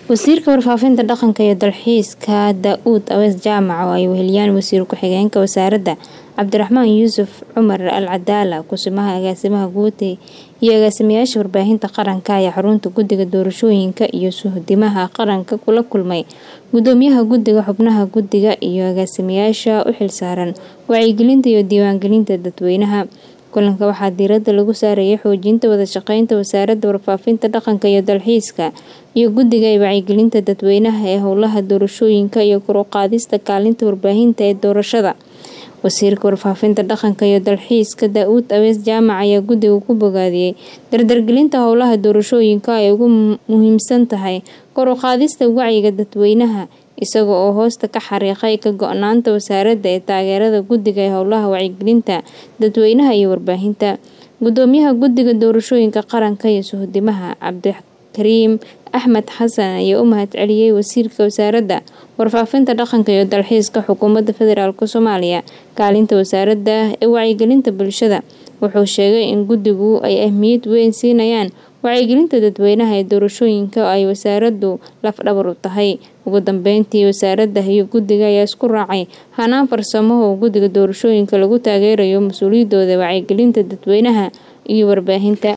wasiirka warfaafinta dhaqanka iyo dalxiiska daa-uud awees jaamac oo ay weheliyaan wasiir ku-xigeenka wasaaradda cabdiraxmaan yuusuf cumar al cadaala kusimaha agaasimaha guud iyo agaasimayaasha warbaahinta qaranka ayaa xarunta guddiga doorashooyinka iyo suhdimaha qaranka kula kulmay gudoomiyaha guddiga xubnaha guddiga iyo agaasimayaasha u xilsaaran wacyigelinta iyo diiwaangelinta dadweynaha kulanka waxaa diiradda lagu saarayay xoojinta wada shaqeynta wasaaradda warfaafinta dhaqanka iyo dalxiiska iyo guddiga ee wacyigelinta dadweynaha ee howlaha doorashooyinka iyo kor u qaadista kaalinta warbaahinta ee doorashada wasiirka warfaafinta dhaqanka iyo dalxiiska daa-uud awees jaamac ayaa guddiga ku bogaadiyey dardargelinta howlaha doorashooyinka ay ugu muhiimsan tahay kor u qaadista wacyiga dadweynaha isaga oo hoosta ka xariiqay ka go-naanta wasaaradda ee taageerada guddiga ee howlaha wacyigelinta dadweynaha iyo warbaahinta gudoomiyaha guddiga doorashooyinka qaranka iyo suhdimaha cabdikariim axmed xasan ayaa u mahad celiyey wasiirka wasaaradda warfaafinta dhaqanka iyo dalxiiska xukuumadda federaalk soomaaliya kaalinta wasaaradda ee wacyigelinta bulshada wuxuu sheegay in guddigu ay ahmiyad weyn siinayaan wacyigelinta dadweynaha ee doorashooyinka ay wasaaraddu lafdhabar u tahay ugu dambeyntii wasaaradda iyo guddiga ayaa isku raacay hanaan farsamo oo guddiga doorashooyinka lagu taageerayo mas-uuliyadooda wacyigelinta dadweynaha iyo warbaahinta